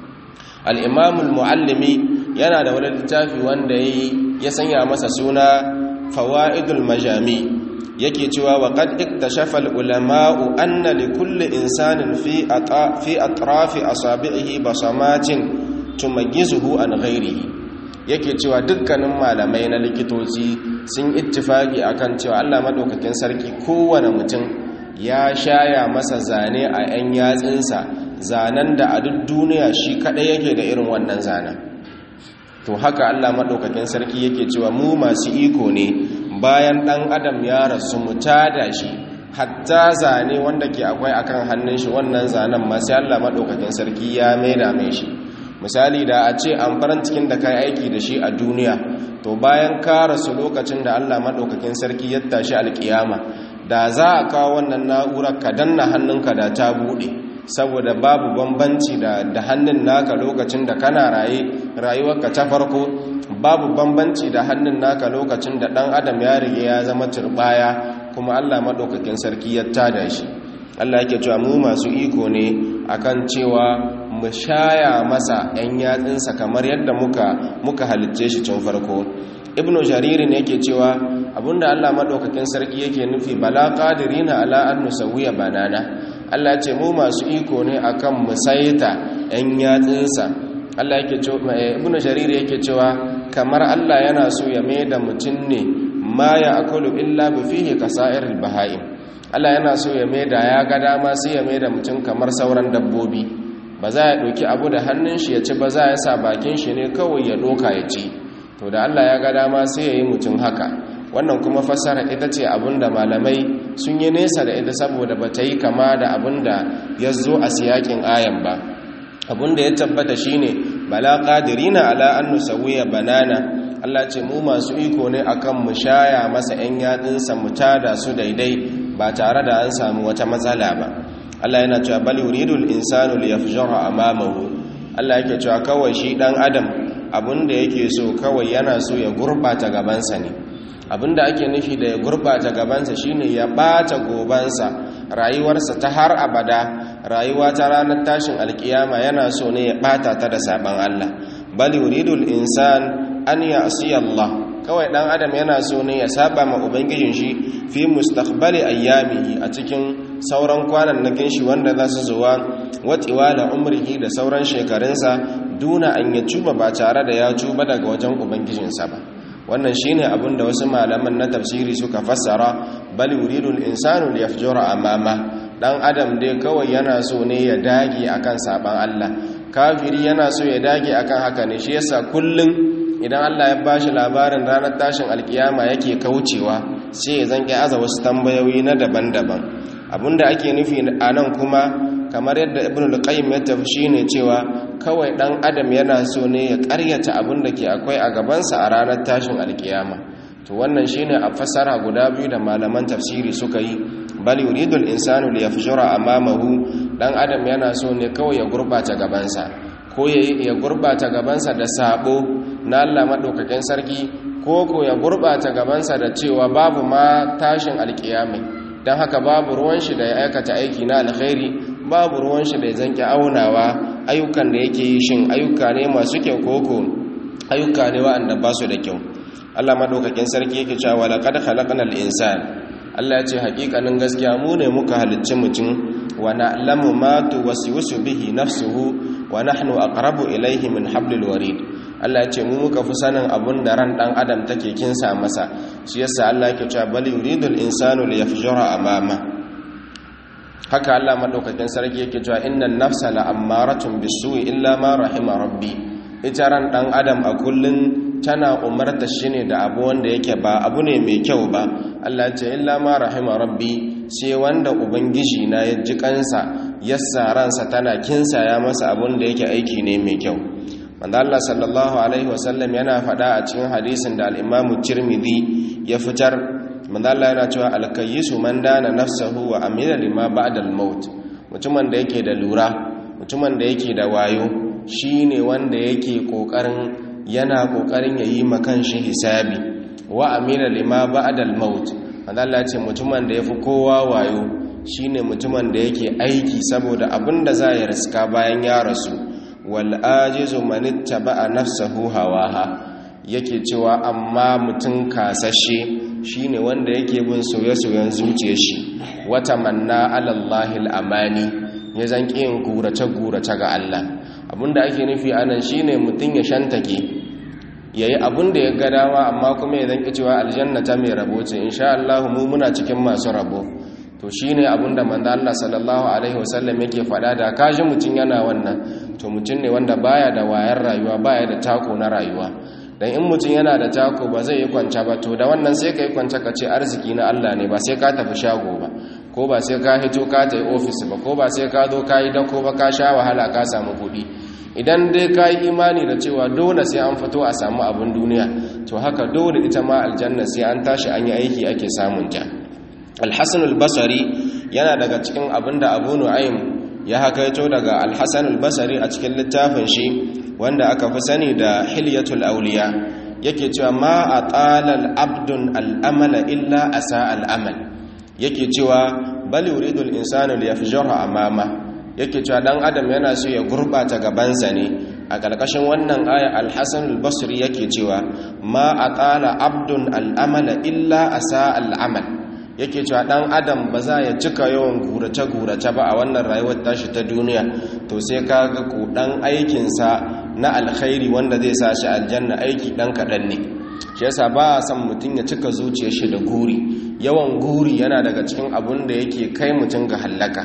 al-imam al-muallimi yana da wani littafi wanda yayi ya sanya masa suna fawaidul majami yake cewa wa qad iktashafa al-ulama'u anna li kulli insanin fi fi atrafi asabi'ihi basamatin tumayyizuhu an ghairihi yake cewa dukkanin malamai na likitoci sun ittifaki akan cewa Allah madaukakin sarki kowane mutum ya shaya masa zane a 'yan yatsinsa zanen da a duk duniya shi kadai yake da irin wannan zanen to haka Allah madaukakin sarki yake cewa mu masu iko ne bayan ɗan adam ya rasu mu tada shi hatta zane wanda ke akwai akan hannun shi wannan zanen masu Allah maɗaukakin sarki ya maida mai shi misali da a ce an farin cikin da kai aiki da shi a duniya to bayan ka rasu lokacin da Allah maɗaukakin sarki ya tashi alƙiyama da za a kawo wannan na'urar ka danna hannunka da ta buɗe saboda babu bambanci da hannun naka lokacin da kana raye rayuwarka ta farko babu bambanci da hannun naka lokacin da ɗan adam ya rige ya zama turbaya kuma Allah maɗaukakin sarki ya tada shi Allah yake cewa mu masu iko ne akan cewa mu shaya masa 'yan yatsinsa kamar yadda muka muka halicce shi tun farko ibnu jariri ne yake cewa abinda Allah maɗaukakin sarki yake nufi bala qadirina ala an nusawiya banana Allah ce mu masu iko ne akan mu saita 'yan yatsinsa Allah yake cewa ibnu jariri yake cewa kamar Allah yana so ya mai da mutum ne ma ya akulu illa bi fihi kasa'iril bahaim Allah yana so ya mai da ya ga dama sai ya mai da mutum kamar sauran dabbobi ba za ya ɗauki abu da hannun shi ya ci ba za ya sa bakin shi ne kawai ya ɗoka ya ci to da Allah ya ga dama sai ya yi mutum haka wannan kuma fassara ita ce abinda malamai sun yi nesa da ita saboda ba ta yi kama da abinda ya zo a siyakin ayan ba abinda ya tabbata shine bala qadirina ala an nusawiya banana Allah ce mu masu iko ne akan mu shaya masa yan yadinsa mu tada su daidai ba tare da an samu wata matsala ba Allah yana cewa bal yuridul insanu liyafjara amamahu Allah yake cewa kawai shi dan adam abinda yake so kawai yana so ya gurbata gabansa ne abinda ake nufi da ya gurbata gabansa shine ya bata gobansa rayuwarsa ta har abada rayuwa ta ranar tashin alkiyama yana so ne ya bata ta da saban Allah bal yuridul insan an ya'si Allah kawai dan adam yana so ne ya saba ma ubangijin shi fi mustaqbali ayyamihi a cikin sauran kwanannakin shi wanda za su zuwa watiwa da umrihi da sauran shekarunsa duna an ya tuba ba tare da ya tuba daga wajen ubangijinsa ba wannan shine abin da wasu malaman na tafsiri suka fassara bal yuridul insanu liyafjura amama dan adam dai kawai yana so ne ya dage akan saban Allah kafiri yana so ya dage akan haka ne shi yasa kullun idan Allah ya bashi labarin ranar tashin alkiyama yake kaucewa sai ya zanke aza wasu tambayoyi na daban-daban abinda ake nufi a nan kuma kamar yadda ibn al-qayyim ya tafi shine cewa kawai dan adam yana so ne ya karyata abin da ke akwai a gabansa a ranar tashin alkiyama to wannan shine a fassara guda biyu da malaman tafsiri suka yi bal yuridu al-insanu liyafjura amamahu dan adam yana so ne kawai ya gurbata gabansa ko ya gurbata gabansa da sabo na Allah madaukakin sarki ko ko ya gurbata gabansa da cewa babu ma tashin alkiyama dan haka babu ruwan shi da ya aikata aiki na alkhairi babu ruwan shi da ya zanki aunawa ayyukan da yake yi shin ayyuka ne masu kyau koko ayyuka ne wa'anda ba su da kyau Allah madaukakin sarki yake cewa laqad khalaqnal insana Allah ya ce hakikanin gaskiya mu ne muka halicci mutum wa na'lamu ma tuwaswisu bihi nafsuhu wa nahnu aqrabu ilayhi min hablil warid Allah ya ce mu muka fi sanin abun da ran dan adam take kinsa masa shi yasa Allah yake cewa bal yuridul insanu liyafjura amama haka Allah madaukakin sarki yake cewa innan nafsa la'ammaratun bisu'i illa ma rahima rabbi ita ran dan adam a kullun tana umarta shi ne da abu wanda yake ba abu ne mai kyau ba Allah ce illa ma rahima rabbi sai wanda ubangiji na ya ji kansa yassa ransa tana kinsa ya masa abun da yake aiki ne mai kyau manzo Allah sallallahu alaihi wasallam yana faɗa a cikin hadisin da al-Imam Tirmidhi ya fitar manzo Allah yana cewa al-kayyisu man dana nafsahu wa amila lima ba'da al-maut mutumin da yake da lura mutumin da yake da wayo shine wanda yake kokarin yana kokarin yayi makan shi hisabi wa amila lima ba'da al-maut manzo Allah ce mutumin da yafi kowa wayo shine mutumin da yake aiki saboda abinda za ya riska bayan ya rasu wal ajizu man ittaba'a nafsahu hawaha yake cewa amma mutum kasashe shine wanda yake bin soye-soyen zuciyar shi wata manna alallahi al'amani ya zanki yin gurace-gurace ga Allah abinda ake nufi anan shine mutum ya shantake yayi abinda ya ga dama amma kuma ya zanki cewa aljanna ta mai rabo ce insha Allah mu muna cikin masu rabo to shine abinda manzo Allah sallallahu alaihi wasallam yake faɗa da kaji mutum yana wannan to mutum ne wanda baya da wayar rayuwa baya da tako na rayuwa dan in mutum yana da tako ba zai yi kwanta ba to da wannan sai ka yi kwanta ka ce arziki na Allah ne ba sai ka tafi shago ba ko ba sai ka hito ka ta yi ofis ba ko ba sai ka zo ka yi dako ba ka sha wahala ka samu kuɗi idan dai ka yi imani da cewa dole sai an fito a samu abin duniya to haka dole ita ma aljanna sai an tashi an yi aiki ake samun ta alhassan albasari yana daga cikin abin da abu nu'aym ya hakaito daga alhassan albasari a cikin littafin shi wanda aka fi sani da hilyatul auliya yake cewa ma a tsalal abdun al'amala illa a sa al'amal yake cewa bal yuridul insanu liyafjara amama yake cewa dan adam yana so ya gurbata gabansa ne a ƙarƙashin wannan aya al-hasan al-basri yake cewa ma a tsala abdun al'amala illa a sa al'amal yake cewa dan adam ba za ya cika yawan gurace-gurace ba a wannan rayuwar tashi ta duniya to sai ka ga ku dan aikinsa na alkhairi wanda zai sa shi aljanna aiki dan kaɗan ne shi yasa ba a son mutum ya cika zuciyar shi da guri yawan guri yana daga cikin abun da yake kai mutum ga hallaka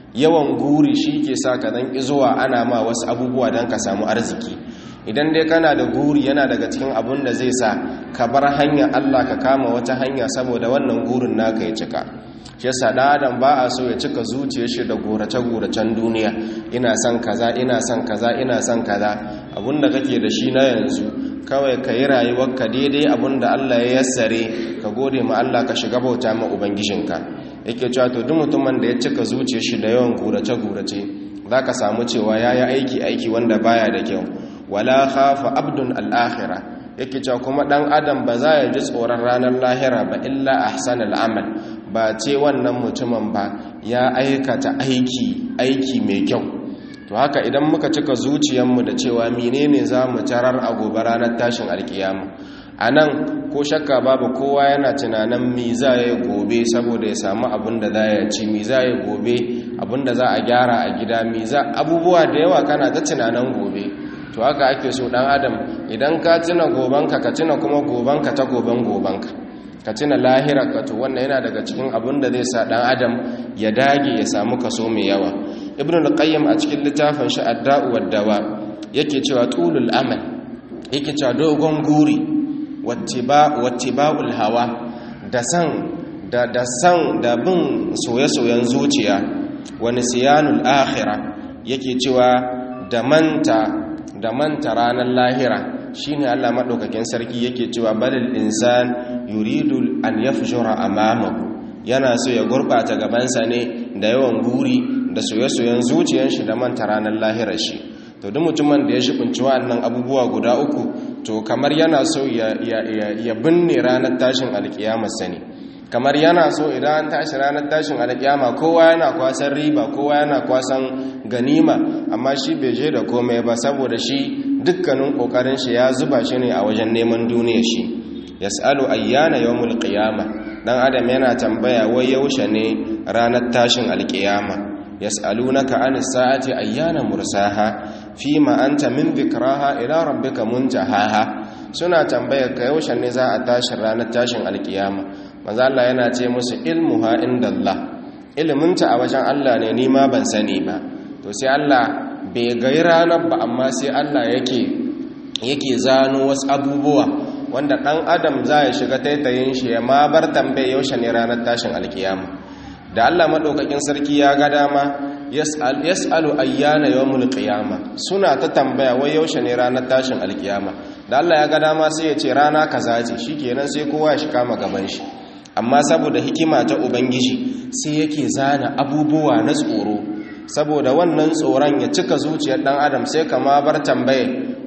yawan guri shi ke sa ka dan zuwa ana ma wasu abubuwa don ka samu arziki idan dai kana da guri yana daga cikin abun da zai sa ka bar hanya Allah ka kama wata hanya saboda wannan gurin naka ya cika shi yasa dan adam ba a so ya cika zuciyar shi da gorace-goracen duniya ina son kaza ina son kaza ina son kaza abinda kake da shi na yanzu kawai ka yi rayuwarka daidai abinda Allah ya yassare ka gode ma Allah ka shiga bauta ma ubangijinka yake cewa to duk mutumin da ya cika zuciyar shi da yawan gorace-gorace za ka samu cewa ya yi aiki aiki wanda baya da kyau wala khafa abdun al'akhira yake cewa kuma dan adam ba za ya ji tsoron ranar lahira ba illa ahsan al'amal ba ce wannan mutumin ba ya aikata aiki aiki mai kyau to haka idan muka cika zuciyarmu da cewa menene za mu tarar a gobe ranar tashin alkiyama a nan ko shakka babu kowa yana tunanin mi za ya gobe saboda ya samu abin da za ya ci mi za ya gobe abin da za a gyara a gida mi za abubuwa da yawa kana ta tunanin gobe to haka ake so dan adam idan ka tuna gobanka ka tuna kuma gobanka ta goban gobanka ka tuna lahirarka to wannan yana daga cikin abin da zai sa dan adam ya dage ya samu kaso mai yawa ibn al-qayyim a cikin littafin shi ad-da'u wad-dawa yake cewa tulul amal yake cewa dogon guri wattiba'ul hawa da san da da san da bin soye-soyen zuciya wa nisyanul akhirah yake cewa da manta da manta ranar lahira shine Allah madaukakin sarki yake cewa balil insan yuridu an yafjura amamahu yana so ya gurbata gabansa ne da yawan guri da soye-soyen zuciyar shi da manta ranar lahirar shi to duk mutumin da ya shibinci wa'annan abubuwa guda uku to kamar yana so ya, ya, binne ranar tashin alkiyamar sani kamar yana so idan an tashi ranar tashin alkiyama kowa yana kwasan riba kowa yana kwasan ganima amma shi bai je da komai ba saboda shi dukkanin kokarin shi ya zuba shi ne a wajen neman duniya shi yas'alu ayyana yawmul qiyama dan adam yana tambaya wai yaushe ne ranar tashin alkiyama yas'alunaka anis sa'ati ayyana mursaha fima anta min dhikraha ila rabbika muntahaha suna tambaya ka yaushe ne za a tashi ranar tashin alkiyama manzo Allah yana ce musu ilmuha indallah iliminta a wajen Allah ne ni ma ban sani ba to sai Allah bai gai ranar ba amma sai Allah yake yake zano wasu abubuwa wanda ɗan adam za ya shiga taitayin shi ya ma bar tambaye yaushe ne ranar tashin alkiyama da Allah maɗaukakin sarki ya ga dama yas'alu ayyana yawmul qiyama suna ta tambaya wai yaushe ne ranar tashin alkiyama da Allah ya ga dama sai ya ce rana kaza ce shikenan sai kowa ya shi kama gaban shi amma saboda hikima ta ubangiji sai yake zana abubuwa na tsoro saboda wannan tsoron ya cika zuciyar dan adam sai kama bar tambaye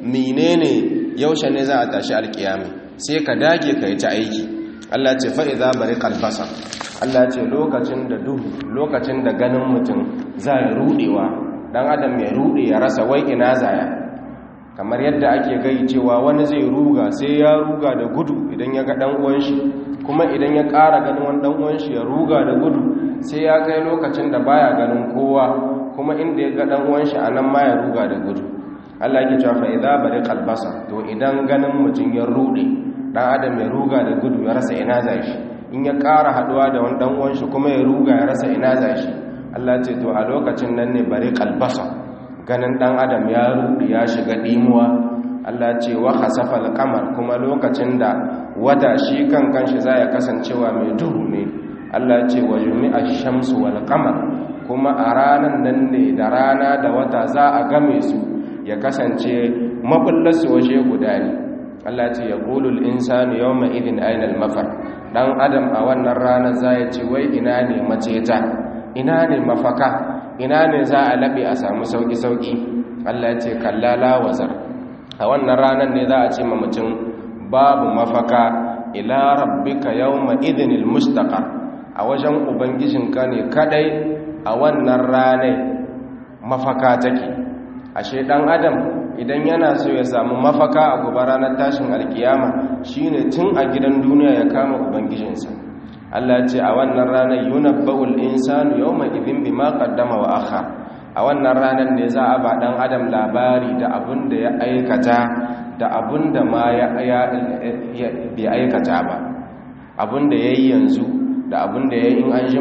menene yaushe ne za a tashi alkiyami sai ka dage ka yi ta aiki Allah ce fa idza bariqal basar Allah ce lokacin da duhu lokacin da ganin mutum za ya rudewa dan adam ya rude ya rasa wai ina zaya kamar yadda ake gai cewa wani zai ruga sai ya ruga da gudu idan ya ga dan uwan shi kuma idan ya ƙara ganin wani dan uwan shi ya ruga da gudu sai ya kai lokacin da baya ganin kowa kuma inda ya ga dan uwan shi anan ma ya ruga da gudu Allah yake cewa fa idza bariqal basar to idan ganin mutum ya rude dan adam ya ruga da gudu ya rasa ina zai shi in ya ƙara haduwa da wani dan uwan shi kuma ya ruga ya rasa ina zai shi Allah ce to a lokacin nan ne bariqal basar ganin dan adam ya rude ya shiga dimuwa Allah ce wa khasafal qamar kuma lokacin da wata shi kan kanshi za ya kasancewa mai duhu ne Allah ce wa jumi'a shamsu wal qamar kuma a ranan nan ne da rana da wata za a game su ya kasance mabullarsu waje guda ne Allah ce ya qulul insanu yawma idin aina al mafar dan adam a wannan ranar za ya ce wai ina ne maceta ina ne mafaka ina ne za a labe a samu sauki sauki Allah ya ce kallala wazar a wannan ranar ne za a ce ma mutum babu mafaka ila rabbika yawma idinil mustaqar a wajen ubangijinka ne kadai a wannan ranar mafaka take ashe dan adam idan yana so ya samu mafaka a gobe ranar tashin alkiyama shine tun a gidan duniya ya kama ubangijinsa Allah ya ce a wannan ranar yunabba'ul insanu yawma idhin bima qaddama wa akhar a wannan ranar ne za a ba dan adam labari da abin da ya aikata da abin da ma ya bai aikata ba abin da ya yi yanzu da abin da ya yi in an jima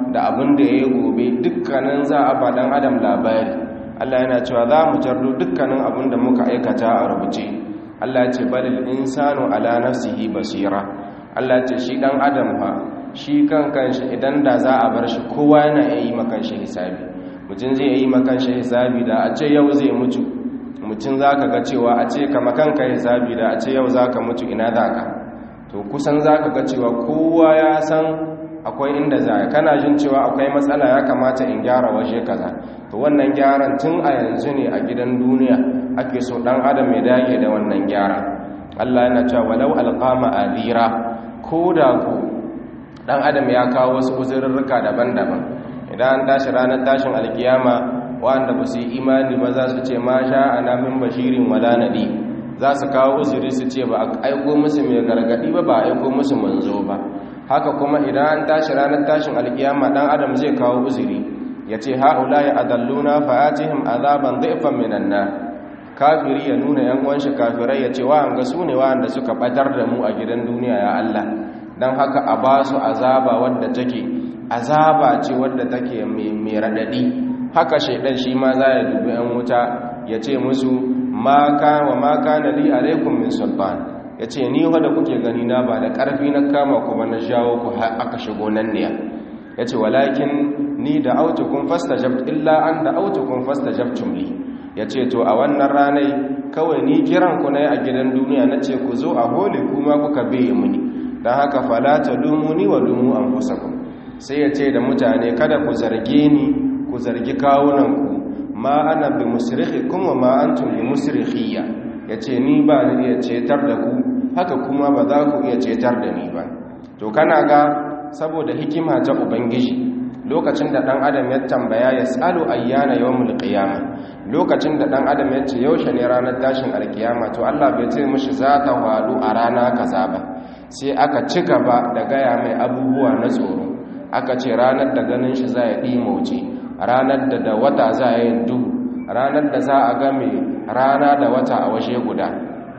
da abin da ya yi gobe dukkanin za a ba dan adam labari Allah yana cewa za mu jardo dukkanin abin da muka aikata a rubuce Allah ya ce balil insanu ala nafsihi basira Allah ya ce shi dan adam fa shi kan kanshi idan da za a bar shi kowa yana yi makan shi hisabi mutum zai yi makan shi hisabi da a ce yau zai mutu mutum za ka ga cewa a ce kama kanka hisabi da a ce yau za ka mutu ina za ka to kusan za ka ga cewa kowa ya san akwai inda za kana jin cewa akwai matsala ya kamata in gyara waje kaza to wannan gyaran tun a yanzu ne a gidan duniya ake so dan adam ya dage da wannan gyara Allah yana cewa walau alqama adira ko da ku dan adam ya kawo wasu uzurrurruka daban-daban idan an tashi ranar tashin alkiyama wanda ba su yi imani ba za su ce ma sha ana min bashirin wala nadi za su kawo uzuri su ce ba a aiko musu mai gargadi ba ba a aiko musu manzo ba haka kuma idan an tashi ranar tashin alkiyama dan adam zai kawo uzuri ya ce ha'ula ya adalluna fa'atihim azaban dhifan minan nar kafiri ya nuna yan uwan shi kafirai ya ce wa an ga su ne wanda suka batar da mu a gidan duniya ya Allah dan haka a ba su azaba wadda take azaba ce wadda take mai radadi haka shaidan shi ma za ya dubi yan wuta ya ce musu ma ka wa ma kana li alaikum min sultan ya ce ni wadda kuke gani na ba da ƙarfi na kama kuma na jawo ku aka shigo nan ne ya ce walakin ni da autukun fasta jabt illa an da autukun fasta jabtum li ya ce to a wannan ranai kawai ni kiran ku na a gidan duniya na ce ku zo a holi kuma kuka biye muni don haka falata dumuni wa dumu an fusakun sai ya ce da mutane kada ku zarge ni ku zargi kawunanku ma ana bi musrikhi kuma ma antum bi musrikhiyya yace ni ba ni iya cetar da ku haka kuma ba za ku iya cetar da ni ba to kana ga saboda hikima ta ubangiji lokacin da dan adam ya tambaya ya tsalu ayyana yawmul qiyamah lokacin da dan adam ya ce yaushe ne ranar tashin alkiyama to Allah bai ce mishi za ta hadu a rana kaza ba sai aka ci gaba da gaya mai abubuwa na tsoro aka ce ranar da ganin shi za ya ɗimauce ranar da da wata za a yin duhu ranar da za a game rana da wata a washe guda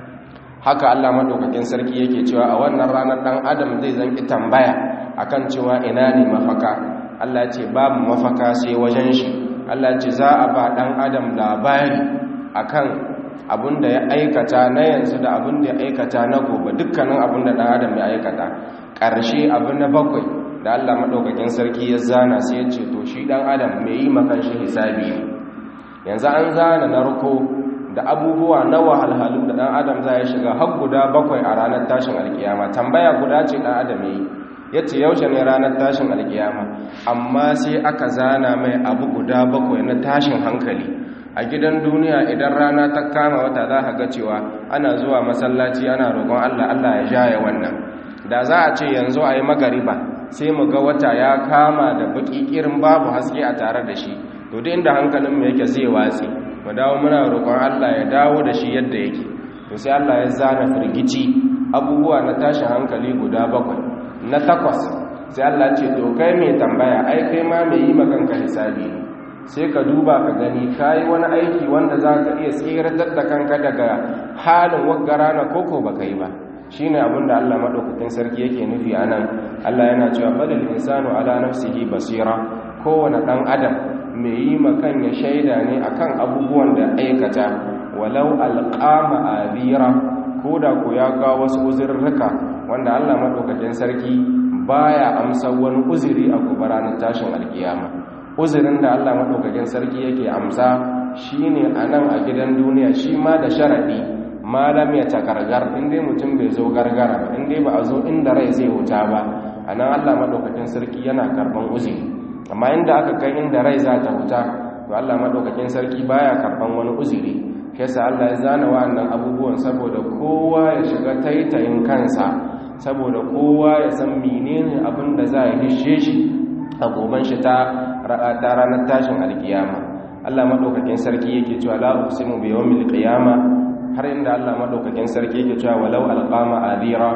haka Allah maɗaukakin sarki yake cewa a wannan ranar ɗan adam zai zanki tambaya akan cewa ina ne mafaka Allah ce babu mafaka sai wajen shi Allah ce za a ba ɗan adam labari akan abin da ya aikata na yanzu da abin da ya aikata na gobe dukkanin abin da ɗan adam ya aikata ƙarshe abin na bakwai da Allah maɗaukakin sarki ya zana sai ya ce to shi ɗan adam mai yi makan shi hisabi ne yanzu an zana narko da abubuwa na wahalhalu da ɗan adam za ya shiga har guda bakwai a ranar tashin alkiyama tambaya guda ce ɗan adam ya yi ya ce yaushe ne ranar tashin alkiyama amma sai aka zana mai abu guda bakwai na tashin hankali a gidan duniya idan rana ta kama wata za ka ga cewa ana zuwa masallaci ana roƙon allah allah ya jaya wannan da za a ce yanzu a yi magariba sai mu ga wata ya kama da baki irin babu haske a tare da shi to da inda hankalinmu yake zai watsi mu dawo muna roƙon Allah ya dawo da shi yadda yake to sai Allah ya zana firgici abubuwa na tashin hankali guda bakwai na takwas sai Allah ce to kai mai tambaya ai kai ma mai yi makanka hisabi ne sai ka duba ka gani kayi wani aiki wanda za ka iya tsiratar da kanka daga halin waggara na koko ba yi ba shi ne abinda Allah maɗaukakin sarki yake nufi a nan Allah yana cewa balil insanu ala nafsihi basira kowane ɗan adam mai yi makan ya shaida ne akan abubuwan da aikata walau alƙama abira ko da ku ya kawo wasu uzurruka wanda Allah maɗaukakin sarki baya amsa wani uzuri a gobe ranar tashin alkiyama uzurin da Allah maɗaukakin sarki yake amsa shine a nan a gidan duniya shi ma da sharaɗi malam ya takargar inda mutum bai zo gargara ba inda ba a zo inda rai zai wuta ba a nan allah maɗaukakin sarki yana karɓan uzuri amma inda aka kai inda rai za ta wuta to allah maɗaukakin sarki baya karɓan wani uzuri kesa allah ya zana wa'annan abubuwan saboda kowa ya shiga taitayin kansa saboda kowa ya san menene abin da za a hishe shi a goban shi ta ranar tashin alkiyama allah maɗaukakin sarki yake cewa la uqsimu bi yawmil qiyama har inda Allah madaukakin sarki yake cewa walau alqama adira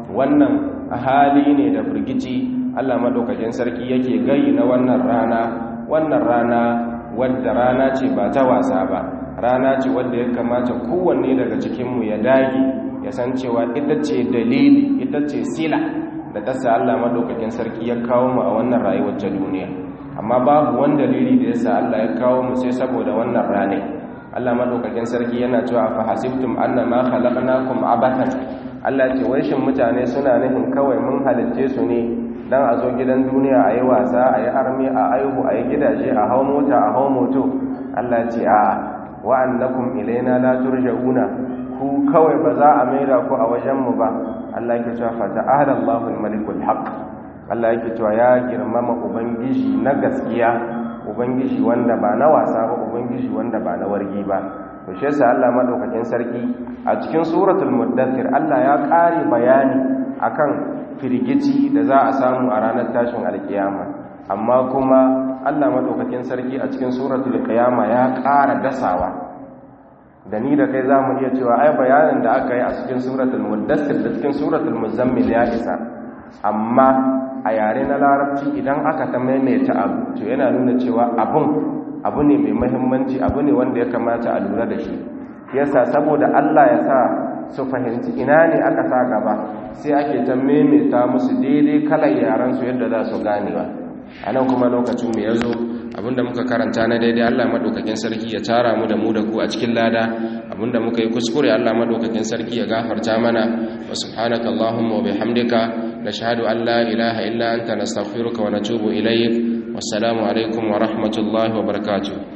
wannan hali ne da burgici Allah madaukakin sarki yake gayi na wannan rana wannan rana wadda rana ce ba ta wasa ba rana ce wadda ya kamata kowanne daga cikin mu ya dage ya san cewa ita ce dalili ita ce sila da ta sa Allah madaukakin sarki ya kawo mu a wannan rayuwar ta duniya amma babu wani dalili da yasa Allah ya kawo mu sai saboda wannan rane Allah madaukakin sarki yana cewa fa hasibtum annama khalaqnakum abathan Allah ce wai shin mutane suna nufin kawai mun halicce su ne dan a zo gidan duniya a yi wasa a yi armi a aihu a yi gidaje a hau mota a hau moto Allah ce a wa'annakum ilaina la turja'una ku kawai ba za a maida ku a wajenmu ba Allah yake cewa fa ta'ala Allahu al-malikul haqq Allah yake cewa ya girmama ubangiji na gaskiya ubangiji wanda ba na wasa ba ubangiji wanda ba na wargi ba to shi yasa Allah madaukakin sarki a cikin suratul muddathir Allah ya kare bayani akan firgici da za a samu a ranar tashin alkiyama amma kuma Allah madaukakin sarki a cikin suratul qiyama ya ƙara dasawa da ni da kai zamu iya cewa ai bayanin da aka yi a cikin suratul muddathir da cikin suratul muzammil ya isa amma a yare na larabci idan aka ta maimaita abu to yana nuna cewa abun abu ne mai muhimmanci abu ne wanda ya kamata a lura da shi yasa saboda Allah ya sa su fahimci ina ne aka sa gaba sai ake ta maimaita musu daidai kalar yaran su yadda za su ganewa a nan kuma lokacin mu ya zo abinda muka karanta na daidai Allah madaukakin sarki ya tara mu da mu da ku a cikin lada abinda muka yi kuskure Allah madaukakin sarki ya gafarta mana wa subhanaka allahumma wa bihamdika nashhadu an la ilaha illa anta nastaghfiruka wa natubu ilayk wassalamu alaikum wa rahmatullahi wa barakatuh